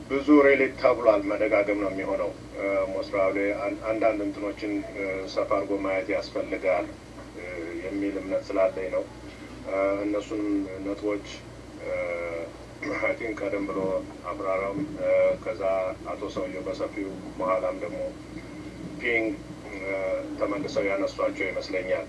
ብዙ ሬሌት ተብሏል። መደጋገም ነው የሚሆነው። ሞስራቤ አንዳንድ እንትኖችን ሰፋ አድርጎ ማየት ያስፈልጋል የሚል እምነት ስላለኝ ነው። እነሱንም ነጥቦች አይ ቲንክ ቀደም ብሎ አብራራም ከዛ አቶ ሰውየው በሰፊው በኋላም ደግሞ ፒንግ ተመልሰው ያነሷቸው ይመስለኛል።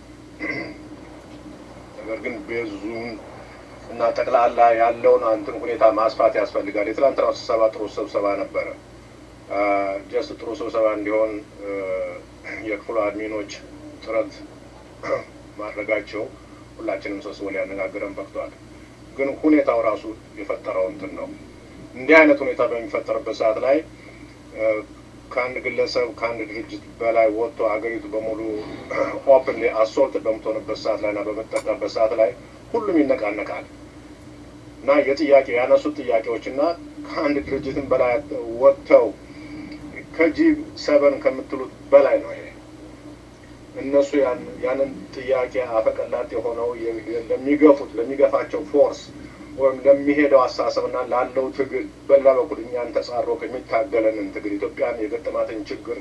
ነገር ግን ቤዙን እና ጠቅላላ ያለውን እንትን ሁኔታ ማስፋት ያስፈልጋል። የትላንትናው ስብሰባ ጥሩ ስብሰባ ነበረ። ጀስት ጥሩ ስብሰባ እንዲሆን የክፍሉ አድሚኖች ጥረት ማድረጋቸው ሁላችንም ሰብስቦ ሊያነጋግረን በቅቷል። ግን ሁኔታው ራሱ የፈጠረው እንትን ነው። እንዲህ አይነት ሁኔታ በሚፈጠርበት ሰዓት ላይ ከአንድ ግለሰብ ከአንድ ድርጅት በላይ ወጥቶ አገሪቱ በሙሉ ኦፕንሊ አሶልትድ በምትሆንበት ሰዓት ላይ እና በምትጠቃበት ሰዓት ላይ ሁሉም ይነቃነቃል እና የጥያቄ ያነሱት ጥያቄዎች እና ከአንድ ድርጅትን በላይ ወጥተው ከጂ ሰበን ከምትሉት በላይ ነው ይሄ እነሱ ያንን ጥያቄ አፈቀላጤ የሆነው ለሚገፉት ለሚገፋቸው ፎርስ ወይም ለሚሄደው አስተሳሰብና ላለው ትግል በላ በኩል እኛን ተጻሮ ከሚታገለንን ትግል ኢትዮጵያን የገጠማትን ችግር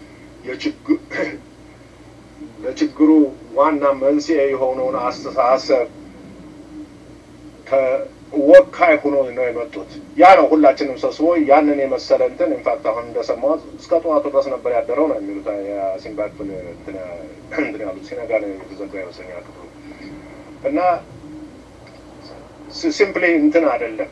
ለችግሩ ዋና መንስኤ የሆነውን አስተሳሰብ ወካይ ሆኖ ነው የመጡት። ያ ነው ሁላችንም ሰብስቦ ያንን የመሰለ እንትን ኢንፋክት አሁን እንደሰማሁት እስከ ጠዋቱ ድረስ ነበር ያደረው ነው የሚሉት የሲምባ ክፍል እንትን ያሉት ሲነጋ ነው የተዘጋ ይመስለኛል ክፍሉ እና ሲምፕሊ እንትን አይደለም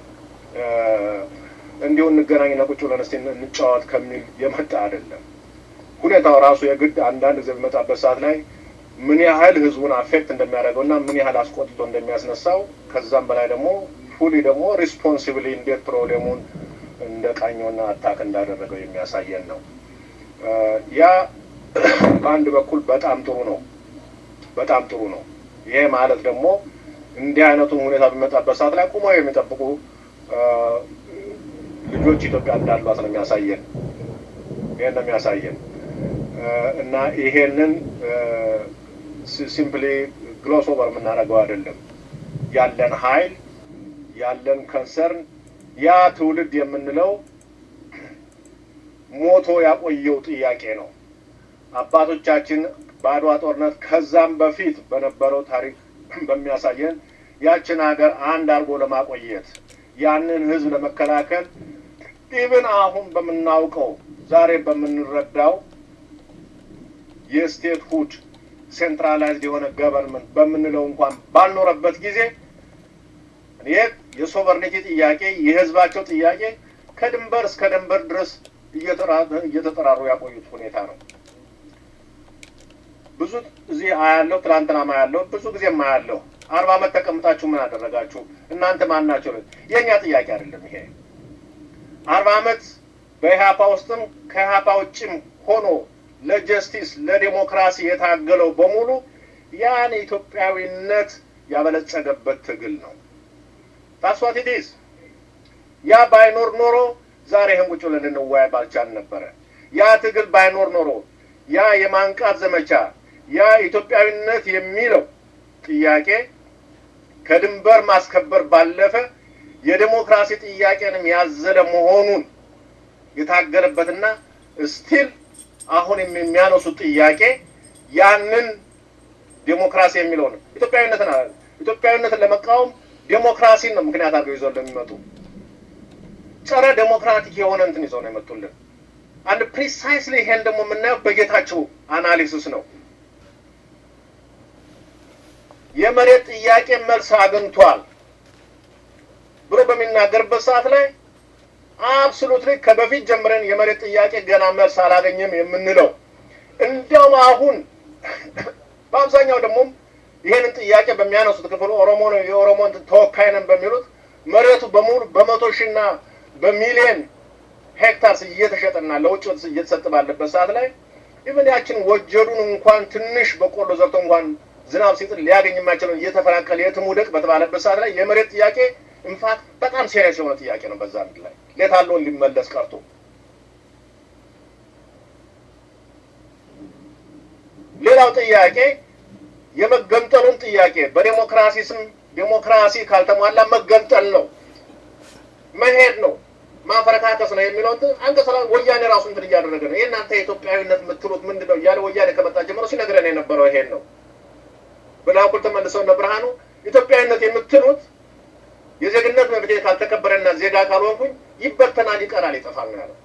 እንዲሁ እንገናኝና ቁጭ ብለን እስኪ እንጫወት ከሚል የመጣ አይደለም። ሁኔታው ራሱ የግድ አንዳንድ ጊዜ በሚመጣበት ሰዓት ላይ ምን ያህል ህዝቡን አፌክት እንደሚያደርገው እና ምን ያህል አስቆጥቶ እንደሚያስነሳው ከዛም በላይ ደግሞ ፉሊ ደግሞ ሪስፖንሲብሊ እንዴት ፕሮብሌሙን እንደ ቃኘውና አታክ እንዳደረገው የሚያሳየን ነው። ያ በአንድ በኩል በጣም ጥሩ ነው፣ በጣም ጥሩ ነው። ይሄ ማለት ደግሞ እንዲህ አይነቱን ሁኔታ በሚመጣበት ሰዓት ላይ ቁመው የሚጠብቁ ልጆች ኢትዮጵያ እንዳሏት ነው የሚያሳየን። ይሄን ነው የሚያሳየን እና ይሄንን ሲምፕሊ ግሎስ ኦቨር የምናደርገው አይደለም። ያለን ኃይል ያለን ከንሰርን ያ ትውልድ የምንለው ሞቶ ያቆየው ጥያቄ ነው። አባቶቻችን በአድዋ ጦርነት ከዛም በፊት በነበረው ታሪክ በሚያሳየን ያችን ሀገር አንድ አድርጎ ለማቆየት ያንን ህዝብ ለመከላከል ኢብን አሁን በምናውቀው ዛሬ በምንረዳው የስቴት ሁድ ሴንትራላይዝድ የሆነ ገቨርንመንት በምንለው እንኳን ባልኖረበት ጊዜ ይህ የሶቨርኒቲ ጥያቄ የህዝባቸው ጥያቄ ከድንበር እስከ ድንበር ድረስ እየተጠራሩ ያቆዩት ሁኔታ ነው። ብዙ እዚህ አያለሁ፣ ትላንትና አያለሁ፣ ብዙ ጊዜ አያለሁ። አርባ ዓመት ተቀምጣችሁ ምን አደረጋችሁ እናንተ ማን ናቸው? የእኛ ጥያቄ አይደለም ይሄ። አርባ ዓመት በኢህአፓ ውስጥም ከኢህአፓ ውጭም ሆኖ ለጀስቲስ ለዴሞክራሲ የታገለው በሙሉ ያን ኢትዮጵያዊነት ያበለጸገበት ትግል ነው። ታስዋት ኢትስ ያ ባይኖር ኖሮ ዛሬ ይህን ቁጭ ብለን እንወያይ ባልቻል ነበረ። ያ ትግል ባይኖር ኖሮ ያ የማንቃት ዘመቻ ያ ኢትዮጵያዊነት የሚለው ጥያቄ ከድንበር ማስከበር ባለፈ የዴሞክራሲ ጥያቄንም ያዘለ መሆኑን የታገለበትና ስቲል አሁን የሚያነሱት ጥያቄ ያንን ዴሞክራሲ የሚለው ነው። ኢትዮጵያዊነትን አለ ኢትዮጵያዊነትን ለመቃወም ዴሞክራሲን ነው ምክንያት አድርገው ይዘው እንደሚመጡ ጸረ ዴሞክራቲክ የሆነ እንትን ይዘው ነው የመጡልን። አንድ ፕሪሳይስሊ ይሄን ደግሞ የምናየው በጌታቸው አናሊሲስ ነው። የመሬት ጥያቄ መልስ አግኝቷል ብሎ በሚናገርበት ሰዓት ላይ አብሶሉትሊ ከበፊት ጀምረን የመሬት ጥያቄ ገና መልስ አላገኘም የምንለው እንዲያውም አሁን በአብዛኛው ደግሞ ይሄንን ጥያቄ በሚያነሱት ክፍል ኦሮሞ ነው የኦሮሞ ተወካይ ነን በሚሉት መሬቱ በሙሉ በመቶ ሺና በሚሊየን ሄክታርስ እየተሸጠና ለውጭ እየተሰጠ ባለበት ሰዓት ላይ ኢቨን ያችን ወጀዱን እንኳን ትንሽ በቆሎ ዘርቶ እንኳን ዝናብ ሲጥል ሊያገኝ የማይችለውን እየተፈናቀለ የትም ውደቅ በተባለበት ሰዓት ላይ የመሬት ጥያቄ ኢንፋክት በጣም ሴሪየስ የሆነ ጥያቄ ነው። በዛ ምድር ላይ ሌታለውን ሊመለስ ቀርቶ ሌላው ጥያቄ የመገንጠሉን ጥያቄ በዴሞክራሲ ስም ዴሞክራሲ ካልተሟላ መገንጠል ነው፣ መሄድ ነው፣ ማፈረካከት መንቀሳቀስ ነው የሚለው እንትን አንቀጽ ወያኔ ራሱ እንትን እያደረገ ነው። የእናንተ የኢትዮጵያዊነት የምትሉት ምንድን ነው እያለ ወያኔ ከመጣ ጀምሮ ሲነግረን የነበረው ይሄን ነው። በላኩል ተመልሰው እነ ብርሃኑ ኢትዮጵያዊነት የምትሉት የዜግነት መብቴ ካልተከበረና ዜጋ ካልሆንኩኝ ይበተናል፣ ይቀራል፣ ይጠፋል ነው ያለው።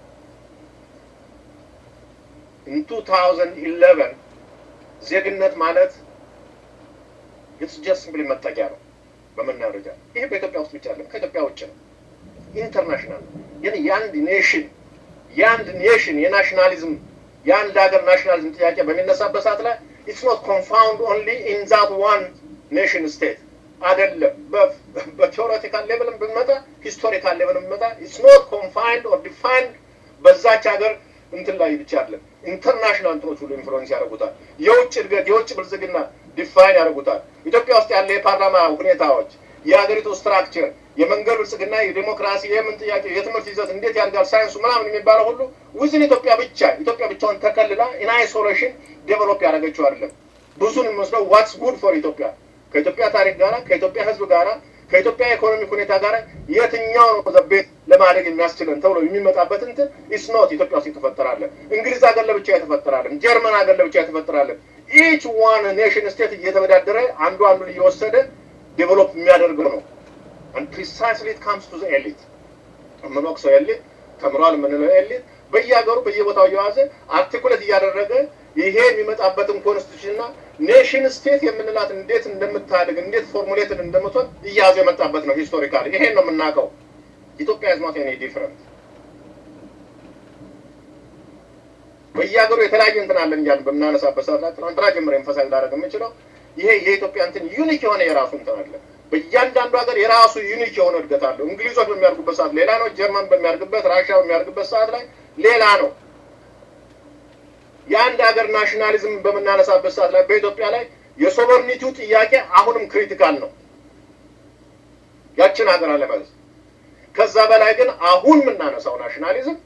ኢን 2011 ዜግነት ማለት ኢትስ ጀስት ሲምፕሊ መጠቂያ ነው በምን ደረጃ ይሄ በኢትዮጵያ ውስጥ ብቻ አይደለም፣ ከኢትዮጵያ ውጭ ነው። ኢንተርናሽናል ግን የአንድ ኔሽን የአንድ ኔሽን የናሽናሊዝም የአንድ ሀገር ናሽናሊዝም ጥያቄ በሚነሳበት ሰዓት ላይ ኢትስ ኖት ኮንፋውንድ ኦንሊ ኢን ዛት ዋን ኔሽን ስቴት አይደለም። በቴዎሬቲካል ሌቭልም ብንመጣ ሂስቶሪካል ሌቭልም ብንመጣ ኢትስ ኖት ኮንፋይንድ ኦር ዲፋይንድ በዛች ሀገር እንትን ላይ ብቻ አይደለም። ኢንተርናሽናል እንትኖች ሁሉ ኢንፍሉዌንስ ያደርጉታል። የውጭ እድገት፣ የውጭ ብልጽግና ዲፋይን ያደርጉታል። ኢትዮጵያ ውስጥ ያለ የፓርላማ ሁኔታዎች፣ የሀገሪቱ ስትራክቸር፣ የመንገድ ብልጽግና፣ የዲሞክራሲ፣ የምን ጥያቄ፣ የትምህርት ይዘት እንዴት ያድጋል፣ ሳይንሱ ምናምን የሚባለው ሁሉ ውዝን ኢትዮጵያ ብቻ ኢትዮጵያ ብቻውን ተከልላ ኢን አይሶሌሽን ዴቨሎፕ ያደረገችው አይደለም። ብዙን የሚመስለው ዋትስ ጉድ ፎር ኢትዮጵያ ከኢትዮጵያ ታሪክ ጋራ ከኢትዮጵያ ሕዝብ ጋራ ከኢትዮጵያ ኢኮኖሚክ ሁኔታ ጋር የትኛው ነው ዘቤት ለማደግ የሚያስችለን ተብሎ የሚመጣበት እንትን ኢትስ ኖት ኢትዮጵያ ውስጥ የተፈጠራለን። እንግሊዝ ሀገር ለብቻ የተፈጠራለን። ጀርመን ሀገር ለብቻ የተፈጠራለን። ኢች ዋን ኔሽን ስቴት እየተወዳደረ አንዱ አንዱን እየወሰደ ዴቨሎፕ የሚያደርገው ነው። አንድ ፕሪሳይስሊ ኢት ካምስ ቱ ዘ ኤሊት የምንወቅሰው ኤሊት ተምሯል የምንለው ኤሊት በየሀገሩ በየቦታው እየዋዘ አርቲኩሌት እያደረገ ይሄ የሚመጣበትን ኮንስቲቱሽንና ኔሽን ስቴት የምንላት እንዴት እንደምታድግ እንዴት ፎርሙሌትን እንደምትሆን እያያዘ የመጣበት ነው። ሂስቶሪካሊ ይሄን ነው የምናውቀው። ኢትዮጵያ ኢዝ ኖት ኤኒ ዲፍረንት። በየሀገሩ የተለያየ እንትን አለን እያልን በምናነሳበት ሰዓት ላይ ትናንትና ጀምሮ ኤንፈሳይዝ ላደርግ የምችለው ይሄ የኢትዮጵያ እንትን ዩኒክ የሆነ የራሱ እንትን አለ። በእያንዳንዱ ሀገር የራሱ ዩኒክ የሆነ እድገት አለው። እንግሊዞች በሚያደርጉበት ሰዓት ሌላ ነው። ጀርመን በሚያደርግበት፣ ራሽያ በሚያደርግበት ሰዓት ላይ ሌላ ነው። የአንድ ሀገር ናሽናሊዝም በምናነሳበት ሰዓት ላይ በኢትዮጵያ ላይ የሶቨርኒቲው ጥያቄ አሁንም ክሪቲካል ነው። ያችን ሀገር አለመያዝ። ከዛ በላይ ግን አሁን የምናነሳው ናሽናሊዝም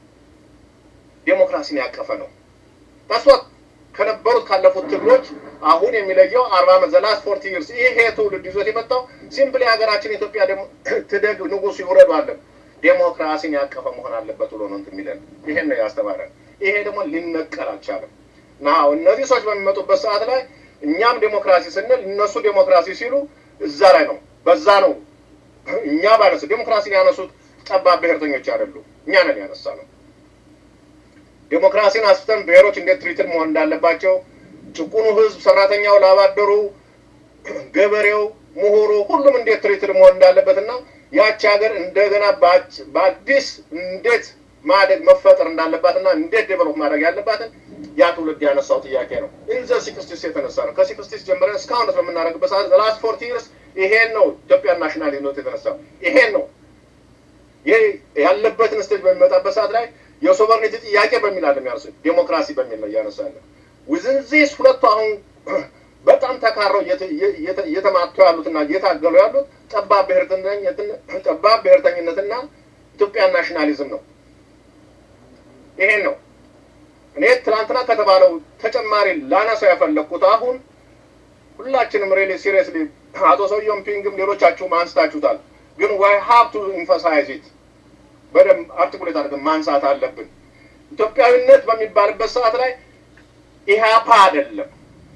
ዴሞክራሲን ያቀፈ ነው። ታስዋት ከነበሩት ካለፉት ትግሎች አሁን የሚለየው አርባ ዓመት ዘላስ ፎርቲ ይርስ ይሄ ትውልድ ይዞት የመጣው ሲምፕሊ ሀገራችን ኢትዮጵያ ትደግ ንጉሱ ይውረዱ አለን ዴሞክራሲን ያቀፈ መሆን አለበት ብሎ ነው እንትን የሚለን ይሄን ነው ያስተማረን። ይሄ ደግሞ ሊነቀል አልቻለም። ና እነዚህ ሰዎች በሚመጡበት ሰዓት ላይ እኛም ዴሞክራሲ ስንል እነሱ ዴሞክራሲ ሲሉ እዛ ላይ ነው በዛ ነው እኛ ባነሱ ዴሞክራሲን ያነሱት ጠባብ ብሔርተኞች አይደሉም፣ እኛ ነን ያነሳ ነው። ዴሞክራሲን አስፍተን ብሔሮች እንዴት ትሪትል መሆን እንዳለባቸው ጭቁኑ ህዝብ፣ ሰራተኛው፣ ላባደሩ፣ ገበሬው፣ ምሁሩ ሁሉም እንዴት ትሪትል መሆን እንዳለበት እና ያቺ ሀገር እንደገና በአዲስ እንዴት ማደግ መፈጠር እንዳለባትና እንዴት ዴቨሎፕ ማድረግ ያለባትን ያ ትውልድ ያነሳው ጥያቄ ነው። ኢንዘ ሲክስቲስ የተነሳ ነው። ከሲክስቲስ ጀምረን እስካሁን በምናደርግበት ሰዓት ዘላስት ፎርቲ ይርስ ይሄን ነው ኢትዮጵያ ናሽናሊዝም የተነሳው ይሄን ነው ይህ ያለበትን ስቴጅ በሚመጣበት ሰዓት ላይ የሶቨርኒቲ ጥያቄ በሚል አለ የሚያነሱ ዴሞክራሲ በሚል ነው እያነሳ ያለ ውዝንዚስ ሁለቱ አሁን በጣም ተካረው እየተማቱ ያሉትና እየታገሉ ያሉት ጠባብ ጠባብ ብሔርተኝነትና ኢትዮጵያ ናሽናሊዝም ነው። ይሄን ነው እኔ ትናንትና ከተባለው ተጨማሪ ላነሳው ያፈለግኩት አሁን ሁላችንም ሬሊ ሲሪየስሊ አቶ ሰውየውም ፒንግም ሌሎቻችሁም አንስታችሁታል። ግን ዋይ ሀብ ቱ ኢንፈሳይዝ ኢት በደንብ አርቲኩሌት አድርገን ማንሳት አለብን። ኢትዮጵያዊነት በሚባልበት ሰዓት ላይ ኢህአፓ አይደለም።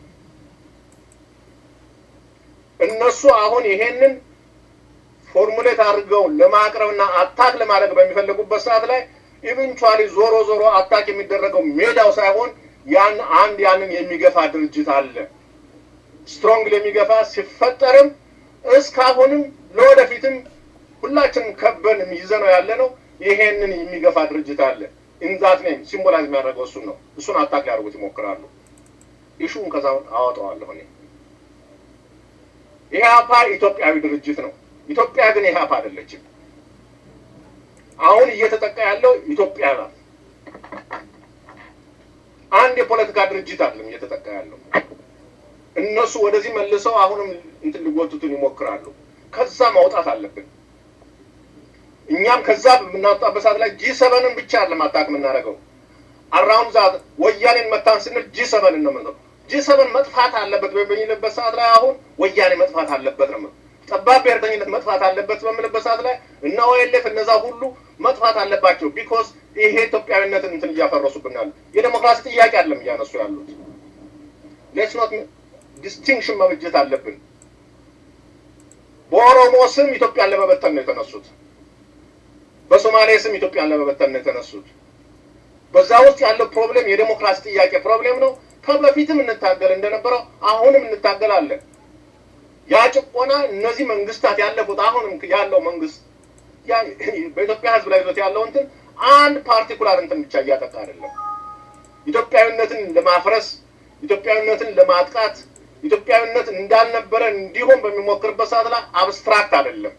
እነሱ አሁን ይሄንን ፎርሙሌት አድርገው ለማቅረብና አታክ ለማድረግ በሚፈልጉበት ሰዓት ላይ ኢቨንቹዋሊ ዞሮ ዞሮ አታክ የሚደረገው ሜዳው ሳይሆን ያን አንድ ያንን የሚገፋ ድርጅት አለ። ስትሮንግል የሚገፋ ሲፈጠርም እስካሁንም ለወደፊትም ሁላችንም ከበን ይዘነው ያለ ነው። ይሄንን የሚገፋ ድርጅት አለ። ኢንዛት ኔም ሲምቦላይዝ የሚያደርገው እሱን ነው። እሱን አታክ ሊያደርጉት ይሞክራሉ። ኢሹን ከዛ አወጣዋለሁ እኔ። ኢህአፓ ኢትዮጵያዊ ድርጅት ነው። ኢትዮጵያ ግን ኢህአፓ አይደለችም። አሁን እየተጠቃ ያለው ኢትዮጵያ ናት። አንድ የፖለቲካ ድርጅት አይደለም እየተጠቃ ያለው። እነሱ ወደዚህ መልሰው አሁንም እንትን ሊጎቱትን ይሞክራሉ። ከዛ ማውጣት አለብን። እኛም ከዛ በምናወጣበት ሰዓት ላይ ጂ ሰቨንን ብቻ አይደለም አታክ የምናደርገው። አራውንድ ዛት ወያኔን መታን ስንል ጂ ሰቨንን ነው የምንለው። ጂ ሰቨን መጥፋት አለበት በሚልበት ሰዓት ላይ አሁን ወያኔ መጥፋት አለበት ነው ጠባብ ብሔርተኝነት መጥፋት አለበት በምልበት ሰዓት ላይ እነ ኦኤልኤፍ እነዛ ሁሉ መጥፋት አለባቸው። ቢኮዝ ይሄ ኢትዮጵያዊነትን እንትን እያፈረሱብናል። የዴሞክራሲ ጥያቄ አይደለም እያነሱ ያሉት። ሌትስ ኖት ዲስቲንክሽን መብጀት አለብን። በኦሮሞ ስም ኢትዮጵያን ለመበተን ነው የተነሱት። በሶማሌ ስም ኢትዮጵያን ለመበተን ነው የተነሱት። በዛ ውስጥ ያለው ፕሮብሌም የዴሞክራሲ ጥያቄ ፕሮብሌም ነው። ከበፊትም እንታገል እንደነበረው አሁንም እንታገላለን። ያ ጭቆና እነዚህ መንግስታት ያለፉት አሁንም ያለው መንግስት በኢትዮጵያ ሕዝብ ላይ ይዞት ያለው እንትን አንድ ፓርቲኩላር እንትን ብቻ እያጠቃ አይደለም። ኢትዮጵያዊነትን ለማፍረስ ኢትዮጵያዊነትን ለማጥቃት ኢትዮጵያዊነት እንዳልነበረ እንዲሆን በሚሞክርበት ሰዓት ላይ አብስትራክት አይደለም።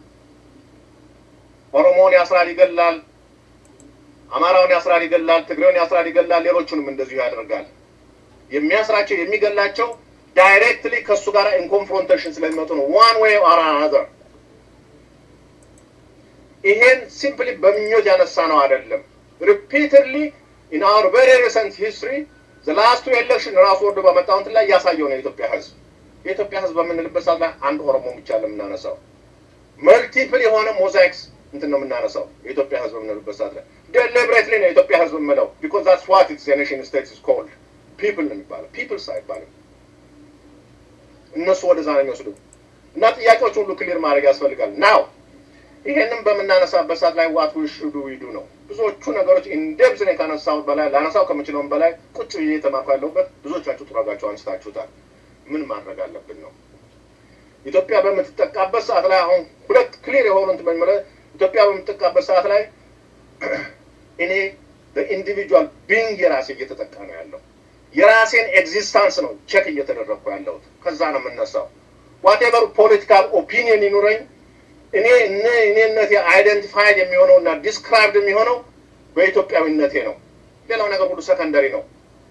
ኦሮሞውን ያስራል፣ ይገላል። አማራውን ያስራል፣ ይገላል። ትግሬውን ያስራል፣ ይገላል። ሌሎቹንም እንደዚሁ ያደርጋል። የሚያስራቸው የሚገላቸው ዳይሬክትሊ ከእሱ ጋር ኢን ኮንፍሮንቴሽን ስለሚመጡ ነው። ዋን ዌይ ኦር አናዘር። ይሄን ሲምፕሊ በምኞት ያነሳ ነው አይደለም። ሪፒትድሊ ኢን አወር ቬሪ ሪሰንት ሂስትሪ ዘላስቱ ኤሌክሽን ራሱ ወርዶ በመጣው እንትን ላይ እያሳየው ነው የኢትዮጵያ ህዝብ። የኢትዮጵያ ህዝብ በምንልበት ሰዓት ላይ አንድ ኦሮሞ ብቻ ለምናነሳው መልቲፕል የሆነ ሞዛይክስ እንትን ነው የምናነሳው የኢትዮጵያ ህዝብ በምንልበት ሰዓት ላይ ዴሊብሬትሊ ነው የኢትዮጵያ ህዝብ የምለው ቢኮዝ ዛትስ ዋት ኢትስ የኔሽን ስቴትስ ኢዝ ኮልድ ፒፕል ነው የሚባለው። ፒፕልስ አይባልም። እነሱ ወደዛ ነው የሚወስዱ እና ጥያቄዎች ሁሉ ክሊር ማድረግ ያስፈልጋል። ናው ይሄንን በምናነሳበት ሰዓት ላይ ዋት ዊ ሹድ ዊ ዱ ነው ብዙዎቹ ነገሮች ኢንደብዝ ነው ካነሳሁት በላይ ላነሳው ከምችለውም በላይ ቁጭ ብዬ የተማርኩ ያለሁበት ብዙዎቻችሁ ጥረጋችሁ አንስታችሁታል። ምን ማድረግ አለብን ነው ኢትዮጵያ በምትጠቃበት ሰዓት ላይ አሁን ሁለት ክሊር የሆኑ እንትን በሚመለ ኢትዮጵያ በምትጠቃበት ሰዓት ላይ እኔ በኢንዲቪጁዋል ቢንግ የራሴ እየተጠቃ ነው ያለው የራሴን ኤግዚስታንስ ነው ቼክ እየተደረግኩ ያለሁት። ከዛ ነው የምነሳው። ዋቴቨር ፖለቲካል ኦፒኒየን ይኑረኝ እኔ እነ እኔነቴ አይደንቲፋይድ የሚሆነው እና ዲስክራይብድ የሚሆነው በኢትዮጵያዊነቴ ነው። ሌላው ነገር ሁሉ ሰከንደሪ ነው።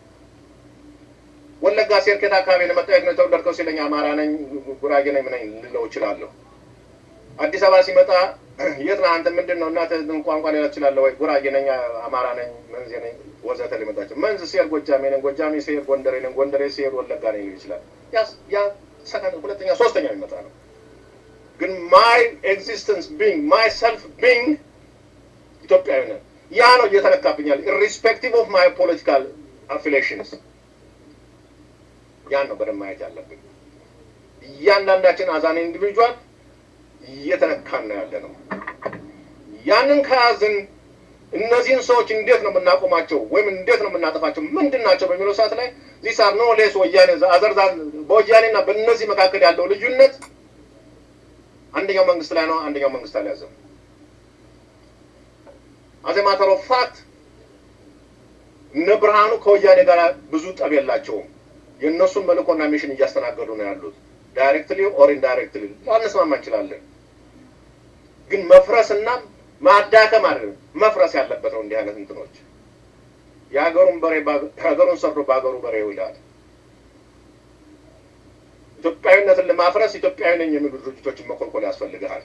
ወለጋ ሴርኬት አካባቢ ነው መጣየት ነው የተወለድከው ሲለኝ አማራ ነኝ ጉራጌ ነኝ ምነኝ ልለው እችላለሁ። አዲስ አበባ ሲመጣ የት ነህ አንተ ምንድን ነው እናትህ ቋንቋ ሌላ እችላለሁ ወይ ጉራጌ ነኝ አማራ ነኝ መንዜ ነኝ ወዘተ ሊመጣቸው መንዝ ሲሄድ ጎጃሜ ነኝ ጎጃሜ ሲሄድ ጎንደሬ ነኝ ጎንደሬ ሲሄድ ወለጋ ነኝ ሊል ይችላል። ያ ሰከንድ ሁለተኛ ሶስተኛ የሚመጣ ነው። ግን ማይ ኤግዚስተንስ ቢንግ ማይ ሰልፍ ቢንግ ኢትዮጵያዊ ነን። ያ ነው እየተነካብኛል። ኢሪስፔክቲቭ ኦፍ ማይ ፖለቲካል አፊሊዬሽንስ ያን ነው በደንብ ማየት ያለብን። እያንዳንዳችን አዛን ኢንዲቪጁዋል እየተነካን ነው ያለ ነው። ያንን ከያዝን እነዚህን ሰዎች እንዴት ነው የምናቆማቸው ወይም እንዴት ነው የምናጠፋቸው ምንድን ናቸው በሚለው ሰዓት ላይ ዚስ አር ኖ ሌስ ወያኔ አዘርዛ በወያኔና በእነዚህ መካከል ያለው ልዩነት አንደኛው መንግስት ላይ ነው፣ አንደኛው መንግስት አልያዘም። አዜ ማተር ኦፍ ፋክት እነ ብርሃኑ ከወያኔ ጋር ብዙ ጠብ የላቸውም። የእነሱን መልእኮና ሚሽን እያስተናገዱ ነው ያሉት። ዳይሬክትሊ ኦር ኢንዳይሬክትሊ ላንስማማ እንችላለን፣ ግን መፍረስና ማዳከም አይደለም መፍረስ ያለበት ነው። እንዲህ አይነት እንትኖች የሀገሩን በሬ ሀገሩን ሰርዶ በሀገሩ በሬ ይውላል። ኢትዮጵያዊነትን ለማፍረስ ኢትዮጵያዊ ነኝ የሚሉ ድርጅቶችን መኮልኮል ያስፈልግሃል።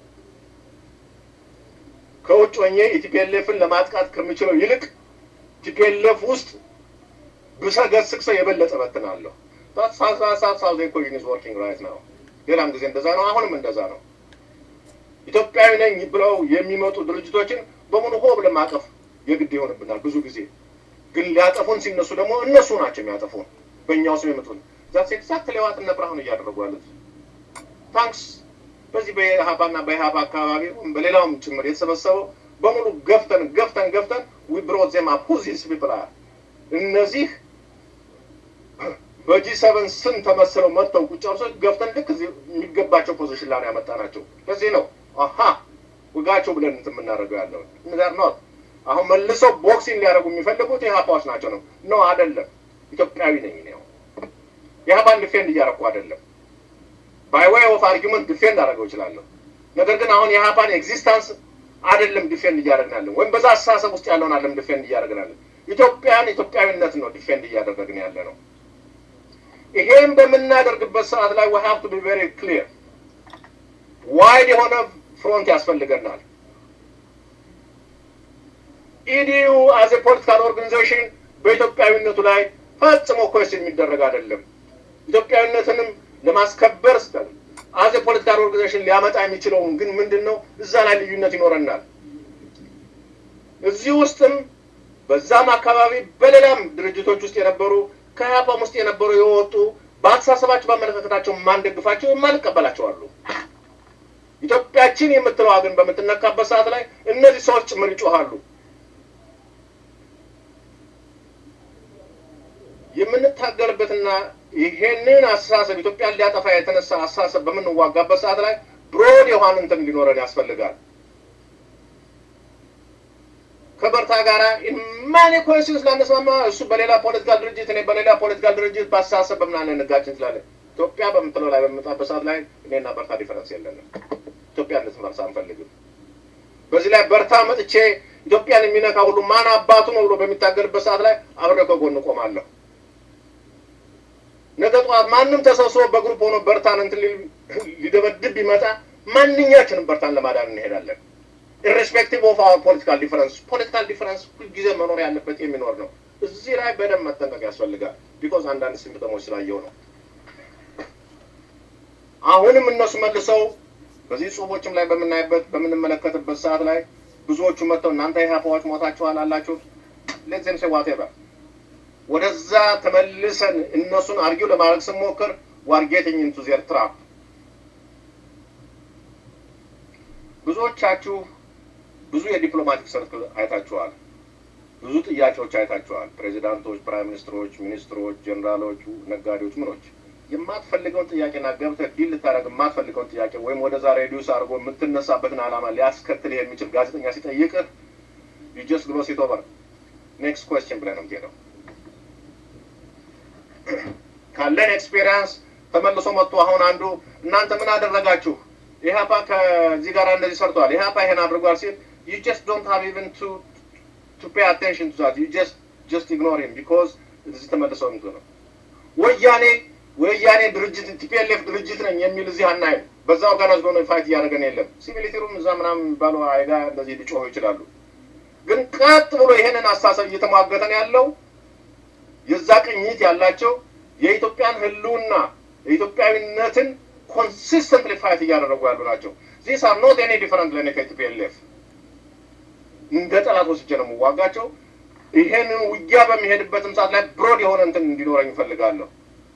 ከውጭ ሆኜ የቲፒኤልኤፍን ለማጥቃት ከምችለው ይልቅ ቲፒኤልኤፍ ውስጥ ብሰገስግ ሰው የበለጠ በትናለሁ። ሳውዝ ኢኮዥን ኢዝ ወርኪንግ ራይት ነው። ሌላም ጊዜ እንደዛ ነው። አሁንም እንደዛ ነው። ኢትዮጵያዊ ነኝ ብለው የሚመጡ ድርጅቶችን በሙሉ ሆ ብለን ማቀፍ የግድ ይሆንብናል። ብዙ ጊዜ ግን ሊያጠፉን ሲነሱ ደግሞ እነሱ ናቸው የሚያጠፉን በእኛው ስም የመጡን ዛት ኤግዛክትሊ ዋት እነ ብርሃኑ እያደረጉ ያሉት ታንክስ በዚህ በኢህአፓና በኢህአፓ አካባቢ በሌላውም ጭምር የተሰበሰበው በሙሉ ገፍተን ገፍተን ገፍተን ዊ ብሮት ዜም አፕ ሁ ዚስ ፒፕል አር እነዚህ በጂ ሰቨን ስም ተመስለው መጥተው ቁጭ ብለው ገፍተን ልክ እዚህ የሚገባቸው ፖዚሽን ላይ ነው ያመጣናቸው። ለዚህ ነው አሀ ውጋቸው ብለን እንትን የምናደርገው ያለው ነገር ነው። አሁን መልሰው ቦክሲንግ ሊያደርጉ የሚፈልጉት ኢህአፓዎች ናቸው ነው ነው አይደለም። ኢትዮጵያዊ ነኝ ነው ኢህአፓን ዲፌንድ እያደረኩ አይደለም። ባይ ዌይ ኦፍ አርጊመንት ዲፌንድ አደረገው እችላለሁ። ነገር ግን አሁን የኢህአፓን ኤግዚስታንስ አይደለም ዲፌንድ እያደረግናለን፣ ወይም በዛ አስተሳሰብ ውስጥ ያለውን አይደለም ዲፌንድ እያደረግናለን። ኢትዮጵያን ኢትዮጵያዊነት ነው ዲፌንድ እያደረግን ያለ ነው። ይሄን በምናደርግበት ሰዓት ላይ we have to be very clear ዋይድ የሆነ ፍሮንት ያስፈልገናል። ኢዲዩ አዝ ፖለቲካል ኦርጋናይዜሽን በኢትዮጵያዊነቱ ላይ ፈጽሞ ኮስት የሚደረግ አይደለም። ኢትዮጵያዊነትንም ለማስከበር ስተን አዝ ፖለቲካል ኦርጋናይዜሽን ሊያመጣ የሚችለውን ግን ምንድን ነው እዛ ላይ ልዩነት ይኖረናል። እዚህ ውስጥም በዛም አካባቢ በሌላም ድርጅቶች ውስጥ የነበሩ ከኢህአፓም ውስጥ የነበሩ የወጡ በአስተሳሰባቸው በአመለካከታቸው የማንደግፋቸው የማንቀበላቸው አሉ። ኢትዮጵያችን የምትለዋ ግን በምትነካበት ሰዓት ላይ እነዚህ ሰዎች ጭምር ይጮሃሉ። የምንታገልበትና ይሄንን አስተሳሰብ ኢትዮጵያን ሊያጠፋ የተነሳ አስተሳሰብ በምንዋጋበት ሰዓት ላይ ብሮድ የሆነ እንትን እንዲኖረን ያስፈልጋል። ከበርታ ጋራ ማኔ ኮንሲስ ላነስማማ እሱ በሌላ ፖለቲካል ድርጅት እኔ በሌላ ፖለቲካል ድርጅት በአስተሳሰብ በምናምን እንጋጭ እንችላለን። ኢትዮጵያ በምትለው ላይ በምንመጣበት ሰዓት ላይ እኔና በርታ ዲፈረንስ የለንም። ኢትዮጵያ እንድትፈርስ አንፈልግም። በዚህ ላይ በርታ መጥቼ ኢትዮጵያን የሚነካ ሁሉ ማን አባቱ ነው ብሎ በሚታገልበት ሰዓት ላይ አብሬ ከጎን እቆማለሁ። ነገ ጠዋት ማንም ተሰብስቦ በግሩፕ ሆኖ በርታን እንትን ሊደበድብ ቢመጣ ማንኛችንም በርታን ለማዳን እንሄዳለን። ኢሬስፔክቲቭ ኦፍ አወር ፖለቲካል ዲፈረንስ ፖለቲካል ዲፈረንስ ሁልጊዜ መኖር ያለበት የሚኖር ነው። እዚህ ላይ በደንብ መጠንቀቅ ያስፈልጋል። ቢኮዝ አንዳንድ ሲምፕተሞች ስላየው ነው። አሁንም እነሱ መልሰው በዚህ ጽሁፎችም ላይ በምናይበት በምንመለከትበት ሰዓት ላይ ብዙዎቹ መጥተው እናንተ ኢህአፓዎች ሞታችኋል አላችሁ ሌትም ሴ ዋቴቨር ወደዛ ተመልሰን እነሱን አርጊው ለማድረግ ስንሞክር ዋርጌቲንግ ኢንቱ ዜር ትራፕ ብዙዎቻችሁ ብዙ የዲፕሎማቲክ ሰርክል አይታችኋል። ብዙ ጥያቄዎች አይታችኋል። ፕሬዚዳንቶች፣ ፕራይም ሚኒስትሮች፣ ሚኒስትሮች፣ ጀኔራሎች፣ ነጋዴዎች፣ ምኖች የማትፈልገውን ጥያቄና ገብተህ ዲል ልታደርግ የማትፈልገውን ጥያቄ ወይም ወደዛ ሬዲዩስ አድርጎ የምትነሳበትን ዓላማ ሊያስከትልህ የሚችል ጋዜጠኛ ሲጠይቅህ ዩጀስት ግሎስ ኢት ኦቨር ኔክስት ኮስችን ብለህ ነው የምትሄደው። ካለን ኤክስፔሪንስ ተመልሶ መጥቶ አሁን አንዱ እናንተ ምን አደረጋችሁ ኢህአፓ ከዚህ ጋር እንደዚህ ሰርቷል፣ ኢህአፓ ይሄን አድርጓል ሲል ዩ ጀስት ዶንት ሃቭ ኢቨን ቱ ቱ ፔይ አቴንሽን ቱ ዛት ዩ ጀስት ጀስት ኢግኖር ሂም ቢኮዝ እዚህ ተመልሰው እንት ነው ወያኔ ወያኔ ድርጅት ቲፒኤልኤፍ ድርጅት ነኝ የሚል እዚህ አናይም። በዛ ኦርጋናይዝ ሆኖ ፋይት እያደረገን የለም። ሲቪሊቲሩም እዛ ምናምን የሚባለው አይጋ እንደዚህ ሊጮሁ ይችላሉ። ግን ቀጥ ብሎ ይሄንን አስተሳሰብ እየተሟገተን ያለው የዛ ቅኝት ያላቸው የኢትዮጵያን ህልውና የኢትዮጵያዊነትን ኮንሲስተንትሊ ፋይት እያደረጉ ያሉ ናቸው። ዚስ አር ኖት ኤኒ ዲፈረንት ለእኔ ከቲፒኤልኤፍ እንደ ጠላት ወስጄ ነው የምዋጋቸው። ይሄንን ውጊያ በሚሄድበትም ሰዓት ላይ ብሮድ የሆነ እንትን እንዲኖረኝ እፈልጋለሁ።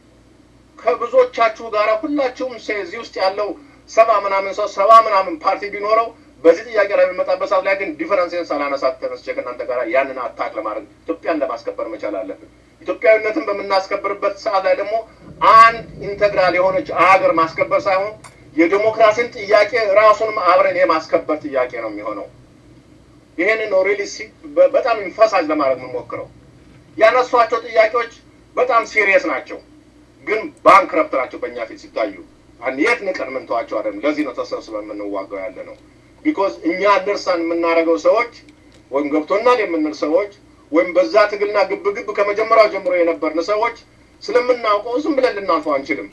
ከብዙዎቻችሁ ጋር ሁላችሁም እዚህ ውስጥ ያለው ሰባ ምናምን ሰው ሰባ ምናምን ፓርቲ ቢኖረው በዚህ ጥያቄ ላይ የሚመጣበት ሰዓት ላይ ግን ዲፈረንስን ሳላነሳት ተነስቼ ከእናንተ ጋር ያንን አታክ ለማድረግ ኢትዮጵያን ለማስከበር መቻል አለብን። ኢትዮጵያዊነትን በምናስከብርበት ሰዓት ላይ ደግሞ አንድ ኢንተግራል የሆነች አገር ማስከበር ሳይሆን የዲሞክራሲን ጥያቄ ራሱንም አብረን የማስከበር ጥያቄ ነው የሚሆነው። ይሄንን ነው ሪሊ በጣም ኢንፈሳጅ ለማድረግ የምንሞክረው። ያነሷቸው ጥያቄዎች በጣም ሲሪየስ ናቸው፣ ግን ባንክረፕት ናቸው በእኛ ፊት ሲታዩ። የት ንቀን ምንተዋቸው አይደለም። ለዚህ ነው ተሰብስበን የምንዋጋው ያለ ነው። ቢኮዝ እኛ አንደርስታንድ የምናደርገው ሰዎች ወይም ገብቶናል የምንል ሰዎች ወይም በዛ ትግልና ግብ ግብ ከመጀመሪያው ጀምሮ የነበርን ሰዎች ስለምናውቀው ዝም ብለን ልናልፈው አንችልም።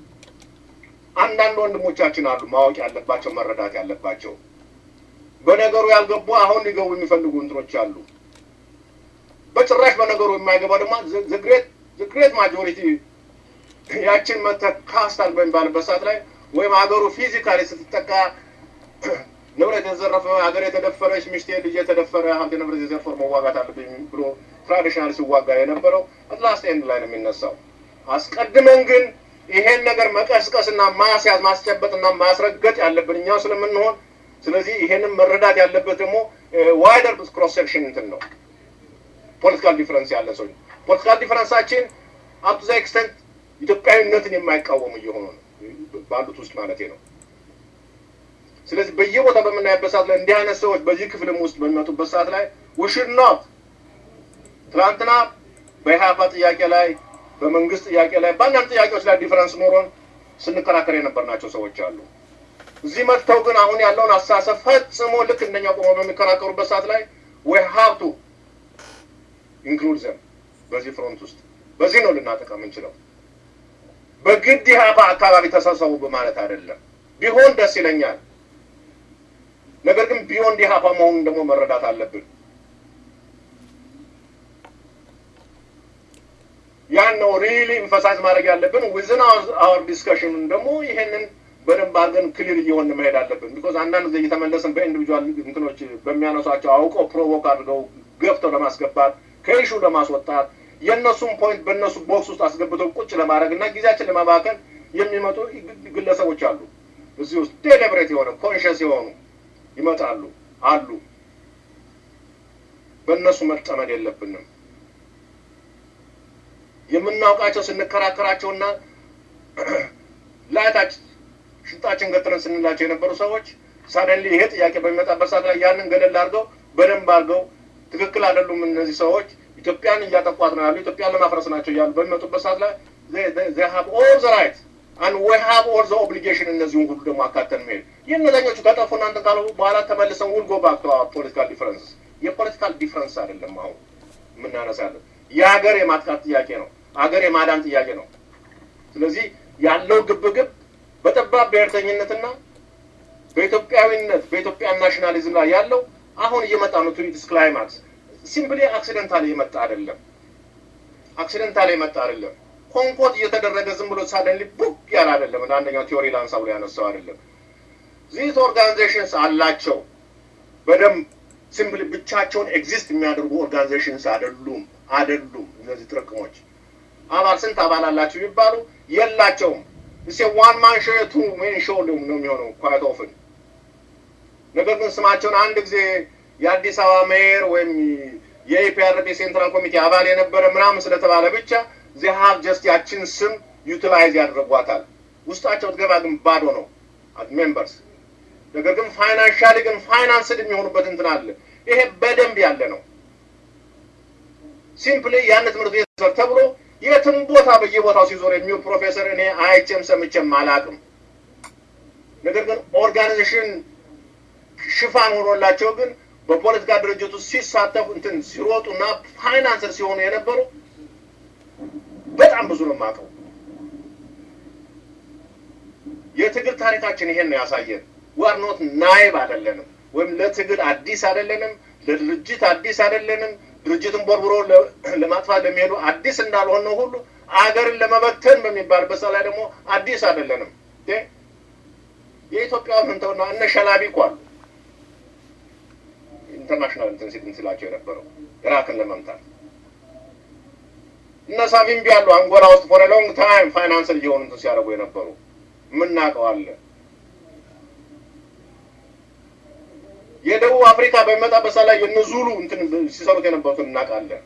አንዳንድ ወንድሞቻችን አሉ ማወቅ ያለባቸው መረዳት ያለባቸው በነገሩ ያልገቡ አሁን ሊገቡ የሚፈልጉ እንትኖች አሉ። በጭራሽ በነገሩ የማይገባ ደግሞ ግሬት ማጆሪቲ ያችን መተህ ካስታል በሚባልበት ሰዓት ላይ ወይም ሀገሩ ፊዚካሊ ስትጠቃ ንብረት የተዘረፈ ሀገር የተደፈረች ሚስቴ ልጅ የተደፈረ ሀብት ንብረት የዘርፎር መዋጋት አለብኝ ብሎ ትራዲሽናል ሲዋጋ የነበረው አትላስት ኤንድ ላይ ነው የሚነሳው። አስቀድመን ግን ይሄን ነገር መቀስቀስና ማስያዝ ማስጨበጥና ማስረገጥ ያለብን እኛው ስለምንሆን ስለዚህ ይሄንን መረዳት ያለበት ደግሞ ዋይደር ክሮስ ሴክሽን እንትን ነው ፖለቲካል ዲፈረንስ ያለ ሰው ፖለቲካል ዲፈረንሳችን አፕ ዛ ኤክስተንት ኢትዮጵያዊነትን የማይቃወሙ እየሆኑ ነው ባሉት ውስጥ ማለት ነው። ስለዚህ በየቦታ በምናይበት ሰዓት ላይ እንዲህ አይነት ሰዎች በዚህ ክፍልም ውስጥ በሚመጡበት ሰዓት ላይ ውሽድ ኖት ትናንትና በኢህአፓ ጥያቄ ላይ በመንግስት ጥያቄ ላይ በአንዳንድ ጥያቄዎች ላይ ዲፈረንስ ኖሮን ስንከራከር የነበርናቸው ሰዎች አሉ። እዚህ መጥተው ግን አሁን ያለውን አስተሳሰብ ፈጽሞ ልክ እንደኛ ቆመው በሚከራከሩበት ሰዓት ላይ ወይ ሀብቱ ኢንክሉድ ዘም በዚህ ፍሮንት ውስጥ በዚህ ነው ልናጠቃ የምንችለው። በግድ ኢህአፓ አካባቢ ተሰብሰቡ በማለት አይደለም። ቢሆን ደስ ይለኛል። ነገር ግን ቢዮንድ ኢህአፓ መሆኑን ደግሞ መረዳት አለብን። ያን ነው ሪሊ ኢንፈሳይዝ ማድረግ ያለብን። ዊዝን አወር ዲስከሽን ደግሞ ይሄንን በደንብ አድርገን ክሊር እየሆን መሄድ አለብን። ቢኮዝ አንዳንድ ጊዜ እየተመለስን በኢንዲቪጁዋል እንትኖች በሚያነሷቸው አውቀው ፕሮቮክ አድርገው ገፍተው ለማስገባት ከኢሹ ለማስወጣት የእነሱም ፖይንት በእነሱ ቦክስ ውስጥ አስገብተው ቁጭ ለማድረግ እና ጊዜያችን ለማባከን የሚመጡ ግለሰቦች አሉ። እዚህ ውስጥ ዴሊብሬት የሆነ ኮንሽስ የሆኑ ይመጣሉ አሉ። በእነሱ መጠመድ የለብንም። የምናውቃቸው ስንከራከራቸውና ላይታች ሽንጣችን ገትረን ስንላቸው የነበሩ ሰዎች ሳደንሊ ይሄ ጥያቄ በሚመጣበት ሰዓት ላይ ያንን ገለል አድርገው በደንብ አድርገው ትክክል አይደሉም እነዚህ ሰዎች ኢትዮጵያን እያጠቋት ነው ያሉ ኢትዮጵያን ለማፍረስ ናቸው እያሉ በሚመጡበት ሰዓት ላይ ሀብ ኦል ዘ ራይት አንድ ወይ ሀብ ኦል ዘ ኦብሊጌሽን እነዚህን ሁሉ ደግሞ አካተን መሄድ የእነዛኞቹ ከጠፉ እናንተ ካሉ በኋላ ተመልሰን ውል ጎ ባክ ፖለቲካል ዲፍረንስ የፖለቲካል ዲፍረንስ አይደለም አሁን የምናነሳለን የሀገር የማጥቃት ጥያቄ ነው ሀገር የማዳን ጥያቄ ነው ስለዚህ ያለው ግብግብ በጠባብ ብሔርተኝነትና በኢትዮጵያዊነት በኢትዮጵያ ናሽናሊዝም ላይ ያለው አሁን እየመጣ ነው ቱሪትስ ክላይማክስ ሲምፕሊ አክሲደንታል የመጣ አይደለም አክሲደንታል የመጣ አይደለም ኮንኮት እየተደረገ ዝም ብሎ ሳደንሊ ቡክ ያለ አይደለም እንደ አንደኛው ቲዮሪ ላንሳው ላይ ያነሳው አይደለም ዚስ ኦርጋናይዜሽንስ አላቸው በደንብ ሲምፕሊ ብቻቸውን ኤግዚስት የሚያደርጉ ኦርጋናይዜሽንስ አይደሉም አይደሉም እነዚህ ጥርቅሞች አባል ስንት አባል አላቸው የሚባሉ የላቸውም እሴ ዋን ማን ሾ ቱ ሜን ሾ ነው የሚሆነው ኳይት ኦፍን ነገር ግን ስማቸውን አንድ ጊዜ የአዲስ አበባ ሜየር ወይም የኢፒአርፒ ሴንትራል ኮሚቴ አባል የነበረ ምናምን ስለተባለ ብቻ ዚ ሀብ ጀስት ያችን ስም ዩቲላይዝ ያደርጓታል ውስጣቸው ትገባ ግን ባዶ ነው ሜምበርስ ነገር ግን ፋይናንሻሊ ግን ፋይናንስድ የሚሆኑበት እንትን አለ ይሄ በደንብ ያለ ነው ሲምፕሊ ያን ትምህርት ቤት ተብሎ የትም ቦታ በየቦታው ሲዞር የሚውል ፕሮፌሰር እኔ አይቼም ሰምቼም አላቅም ነገር ግን ኦርጋናይዜሽን ሽፋን ሆኖላቸው ግን በፖለቲካ ድርጅት ውስጥ ሲሳተፉ እንትን ሲሮጡና ፋይናንሰር ሲሆኑ የነበሩ በጣም ብዙ ነው የማውቀው። የትግል ታሪካችን ይሄን ነው ያሳየን። ዋር ኖት ናይብ አይደለንም፣ ወይም ለትግል አዲስ አይደለንም፣ ለድርጅት አዲስ አይደለንም። ድርጅትን ቦርብሮ ለማጥፋት ለሚሄዱ አዲስ እንዳልሆነ ሁሉ አገርን ለመበተን በሚባልበት ሰዓት ላይ ደግሞ አዲስ አይደለንም። የኢትዮጵያ ምንተውና እነ ሸላቢ እኮ አሉ ኢንተርናሽናል እንትን ሲል ሲላቸው የነበረው ኢራክን ለመምታት እነ ሳቪምቢ ያሉ አንጎላ ውስጥ ፎር ሎንግ ታይም ፋይናንስል እየሆኑ እንትን ሲያደርጉ የነበሩ የምናውቀው አለ። የደቡብ አፍሪካ በሚመጣበት ሰዓት ላይ የነ ዙሉ እንትን ሲሰሩት የነበሩትን እናውቃለን።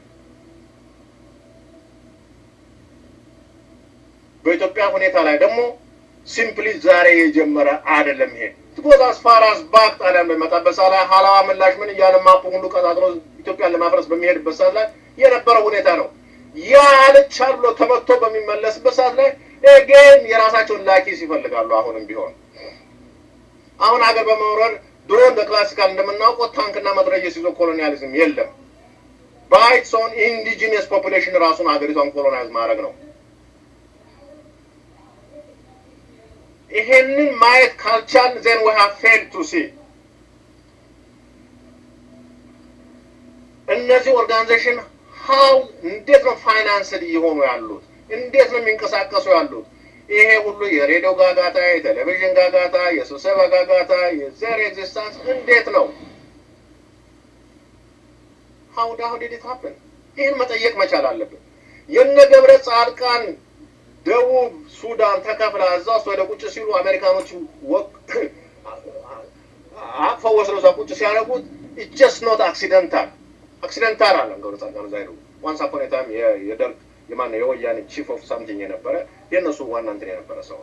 በኢትዮጵያ ሁኔታ ላይ ደግሞ ሲምፕሊ ዛሬ የጀመረ አይደለም። ይሄ ትጎዝ አስፋራስ ባክ ጣሊያን በሚመጣበት ሰዓት ላይ ሀላዋ ምላሽ ምን እያለ ማፑ ሁሉ ቀጣጥሎ ኢትዮጵያን ለማፍረስ በሚሄድበት ሰዓት ላይ የነበረው ሁኔታ ነው። ያ አልቻል ብሎ ተመቶ በሚመለስበት ሰዓት ላይ ግን የራሳቸውን ላኪስ ይፈልጋሉ። አሁንም ቢሆን አሁን ሀገር በመውረድ ድሮ እንደ ክላሲካል እንደምናውቀው ታንክና መትረየስ ይዞ ኮሎኒያሊዝም የለም። ባይትስ ኦን ኢንዲጂኒየስ ፖፑሌሽን ራሱን ሀገሪቷን ኮሎናይዝ ማድረግ ነው። ይሄንን ማየት ካልቻል ዜን ዊ ሃቭ ፌልድ ቱ ሲ እነዚህ ኦርጋናይዜሽን ሀው እንዴት ነው ፋይናንስድ እየሆኑ ያሉት? እንዴት ነው የሚንቀሳቀሱ ያሉት? ይሄ ሁሉ የሬዲዮ ጋጋታ፣ የቴሌቪዥን ጋጋታ፣ የስብሰባ ጋጋታ፣ የዘር ኤግዚስታንስ እንዴት ነው ሀው ዳሁ ዲድ ኢት ሀፕን? ይህን መጠየቅ መቻል አለብን። የነ ገብረ ጻድቃን ደቡብ ሱዳን ተከፍላ እዛ ውስጥ ወደ ቁጭ ሲሉ አሜሪካኖቹ አቅፈው ወስደው እዛ ቁጭ ሲያደርጉት ጀስት ኖት አክሲደንታል አክሲደንታል አለ ገብረ ጻድቃን እዛ ሄዱ። ዋንስ አፖን ኤ ታይም የደርግ የማነው የወያኔ ቺፍ ኦፍ ሳምቲንግ የነበረ የእነሱ ዋና እንትን የነበረ ሰው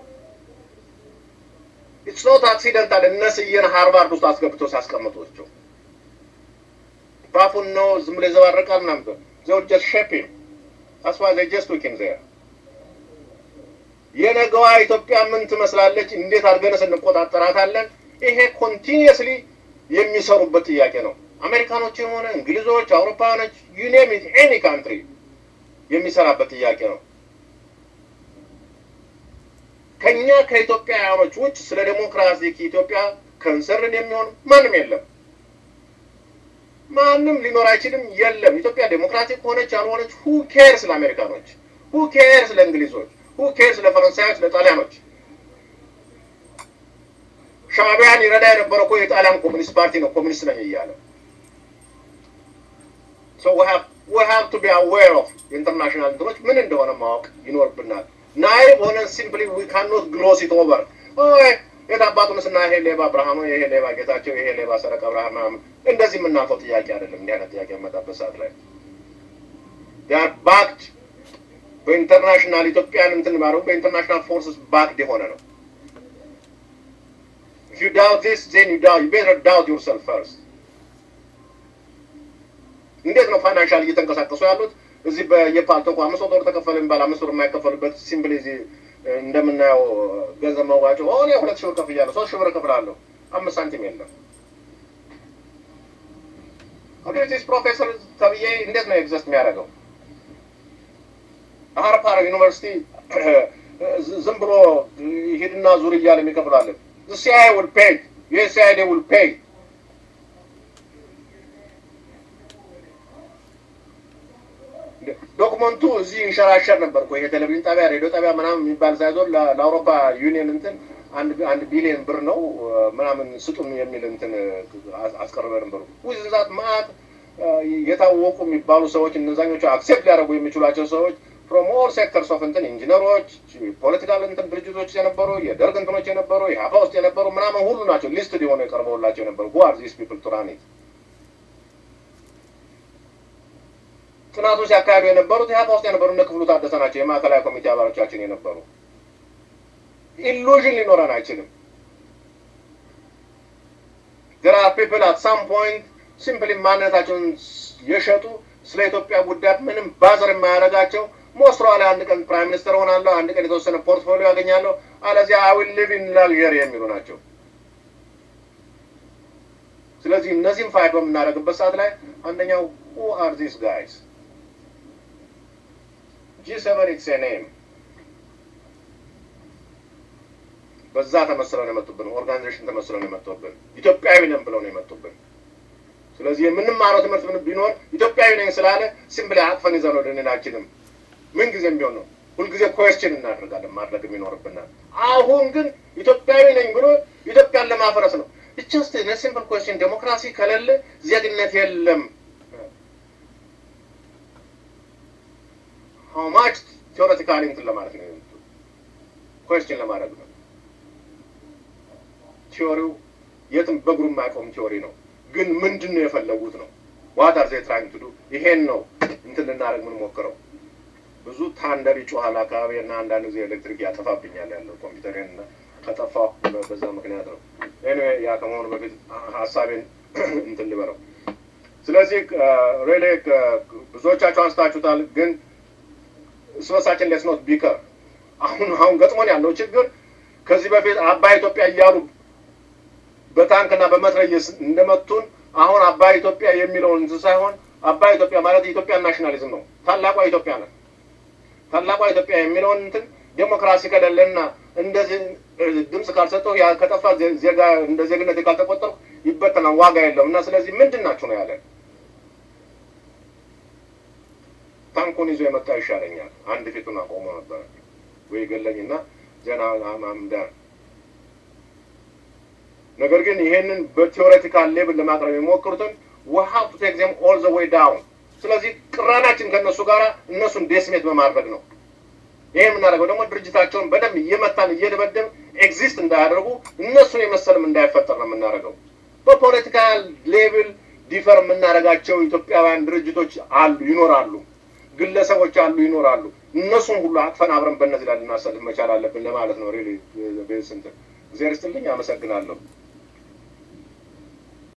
ኢትስ ኖት አክሲደንታል። እነ ስዬን ሃርቫርድ ውስጥ አስገብቶ ሲያስቀምጧቸው ባፉን ነው ዝም ብሎ ይዘባረቃል ምናምን ዘው ጀስት ሼፒንግ ታስዋ ዘ ጀስት ዊኪንግ ዜር የነገዋ ኢትዮጵያ ምን ትመስላለች? እንዴት አድርገንስ እንቆጣጠራታለን? ይሄ ኮንቲኒየስሊ የሚሰሩበት ጥያቄ ነው። አሜሪካኖች የሆነ እንግሊዞች፣ አውሮፓውያኖች ዩኔም ኢት ኤኒ ካንትሪ የሚሰራበት ጥያቄ ነው። ከኛ ከኢትዮጵያውያኖች ውጭ ስለ ዴሞክራሲ ከኢትዮጵያ ከንሰርን የሚሆን ማንም የለም። ማንም ሊኖር አይችልም። የለም ኢትዮጵያ ዴሞክራቲክ ሆነች ያልሆነች ሁ ኬር ስለ አሜሪካኖች፣ ሁ ኬር ስለ እንግሊዞች፣ ሁ ኬር ስለ ፈረንሳዮች፣ ስለ ጣሊያኖች። ሻዕቢያን ይረዳ የነበረው እኮ የጣሊያን ኮሚኒስት ፓርቲ ነው። ኮሚኒስት ነኝ እያለ ሶ ዊ ሃቭ ዊ ሃቭ ቱ ቢ አዌር ኦፍ ኢንተርናሽናል እንትኖች ምን እንደሆነ ማወቅ ይኖርብናል። ናይብ ሆነን ሲምፕሊ ዊ ካኖት ግሎስ ኢት ኦቨር የት አባቱን ስና ይሄ ሌባ ብርሃኑ፣ ይሄ ሌባ ጌታቸው፣ ይሄ ሌባ ሰረቀ ብርሃን ምናምን እንደዚህ የምናልፈው ጥያቄ አይደለም። እንዲህ አይነት ጥያቄ የመጣበት ሰዓት ላይ ር ባክድ በኢንተርናሽናል ኢትዮጵያን እንትን ባደረጉ በኢንተርናሽናል ፎርስስ ባክድ የሆነ ነው። If you doubt this, then you doubt. You better doubt yourself first. እንዴት ነው ፋይናንሻል እየተንቀሳቀሱ ያሉት? እዚህ በየፓልቶኩ አምስት ወር ተከፈለ የሚባል አምስት ወር የማይከፈልበት ሲምፕሊ እዚህ እንደምናየው ገንዘብ መዋጮ ሆነ ሁለት ሺህ ብር ከፍያለሁ፣ ሶስት ሺህ ብር እከፍላለሁ፣ አምስት ሳንቲም የለም። ኦኬቲስ ፕሮፌሰር ተብዬ እንዴት ነው ኤግዘስት የሚያደርገው? ሃርፓር ዩኒቨርሲቲ ዝም ብሎ ሂድና ዙር እያለ የሚከፍላለን The CIA will pay. Yes, CIA will pay. ዶክመንቱ እዚህ ይንሸራሸር ነበር እኮ ይሄ ቴሌቪዥን ጣቢያ፣ ሬዲዮ ጣቢያ ምናምን የሚባል ሳይዞን ለአውሮፓ ዩኒየን እንትን አንድ አንድ ቢሊዮን ብር ነው ምናምን ስጡን የሚል እንትን አስቀርበ ነበሩ። ውዝዛት ማአት የታወቁ የሚባሉ ሰዎች እነዛኞቹ አክሴፕት ሊያደርጉ የሚችሏቸው ሰዎች ፍሮም ኦል ሴክተርስ ኦፍ እንትን ኢንጂነሮች፣ ፖለቲካል እንትን ድርጅቶች የነበሩ የደርግ እንትኖች የነበሩ የሀፋ ውስጥ የነበሩ ምናምን ሁሉ ናቸው ሊስትድ የሆነ የቀርበውላቸው የነበሩ who are these people to run it ጥናቱን ሲያካሂዱ የነበሩት የሀፋ ውስጥ የነበሩ እነ ክፍሉ ታደሰ ናቸው። የማዕከላዊ ኮሚቴ አባሎቻችን የነበሩ ኢሉዥን ሊኖረን አይችልም። there are people at some point ሲምፕሊ ማንነታቸውን የሸጡ ስለ ኢትዮጵያ ጉዳይ ምንም ባዘር የማያደርጋቸው ሞስትሮ ላይ አንድ ቀን ፕራይም ሚኒስተር ሆናለሁ፣ አንድ ቀን የተወሰነ ፖርትፎሊዮ ያገኛለሁ፣ አለዚያ አይ ዊል ሊቭ ኢን ላግዠሪ የሚሉ ናቸው። ስለዚህ እነዚህም ፋይት በምናደርግበት ሰዓት ላይ አንደኛው ሁ አር ዚስ ጋይስ ጂ ሰቨን ኢትስ ኔም በዛ ተመስለው ነው የመጡብን። ኦርጋናይዜሽን ተመስለው ነው የመጡብን። ኢትዮጵያዊ ነን ብለው ነው የመጡብን። ስለዚህ የምንማረው ትምህርት ምን ቢኖር ኢትዮጵያዊ ነኝ ስላለ ሲምፕሊ አቅፈን ይዘን ወደ አንችልም። ምን ጊዜም ቢሆን ነው ሁልጊዜ ኮስችን እናደርጋለን ማድረግ የሚኖርብናል። አሁን ግን ኢትዮጵያዊ ነኝ ብሎ ኢትዮጵያን ለማፍረስ ነው። ጀስት ሲምፕል ኮስችን ዴሞክራሲ ከሌለ ዜግነት የለም። ሀው ማች ቴዎሬቲካሊ እንትን ለማለት ነው ኮስችን ለማድረግ ነው። ቲዎሪው የትም በእግሩ የማያቆም ቲዎሪ ነው። ግን ምንድን ነው የፈለጉት ነው ዋት አር ዜይ ትራይንግ ቱ ዱ ይሄን ነው እንትን ልናደርግ የምንሞክረው። ብዙ ታንደር ይጮሃል አካባቢ እና አንዳንድ ጊዜ ኤሌክትሪክ ያጠፋብኛል ያለው ኮምፒውተሬን እና ከጠፋሁ በዛ ምክንያት ነው። ኤኒዌይ ያ ከመሆኑ በፊት ሀሳቤን እንትን ልበለው። ስለዚህ ሬሌ ብዙዎቻቸው አንስታችሁታል። ግን ስበሳችን ሌትስ ኖት ቢከር አሁን አሁን ገጥሞን ያለው ችግር ከዚህ በፊት አባይ ኢትዮጵያ እያሉ በታንክና በመትረየስ እንደመቱን አሁን አባይ ኢትዮጵያ የሚለውን እንትን ሳይሆን አባይ ኢትዮጵያ ማለት የኢትዮጵያ ናሽናሊዝም ነው። ታላቋ ኢትዮጵያ ነው። ታላቋ ኢትዮጵያ የሚለውን እንትን ዴሞክራሲ ከሌለና እንደዚህ ድምፅ ካልሰጠው ያ ከጠፋ ዜጋ እንደ ዜግነት ካልተቆጠርኩ ይበተናል፣ ዋጋ የለውም እና ስለዚህ ምንድን ናችሁ ነው ያለን። ታንኩን ይዞ የመጣ ይሻለኛል። አንድ ፊቱን አቆሞ ነበረ ወይ ገለኝና ዜና አምዳር ነገር ግን ይሄንን በቴዎሬቲካል ሌብል ለማቅረብ የሚሞክሩትን ውሃው ቱ ቴክ ዜም ኦል ዘ ዌይ ዳውን። ስለዚህ ቅራናችን ከእነሱ ጋር እነሱን ዴስሜት በማድረግ ነው። ይሄ የምናደርገው ደግሞ ድርጅታቸውን በደንብ እየመታን እየደበደብ ኤግዚስት እንዳያደርጉ እነሱን የመሰልም እንዳይፈጠር ነው የምናደርገው። በፖለቲካል ሌብል ዲፈር የምናደርጋቸው ኢትዮጵያውያን ድርጅቶች አሉ ይኖራሉ፣ ግለሰቦች አሉ ይኖራሉ። እነሱን ሁሉ አቅፈን አብረን በእነዚህ ላይ ልናሰልፍ መቻል አለብን ለማለት ነው። ሪሊ ቤስ እንትን እግዚአብሔር ይስጥልኝ። አመሰግናለሁ።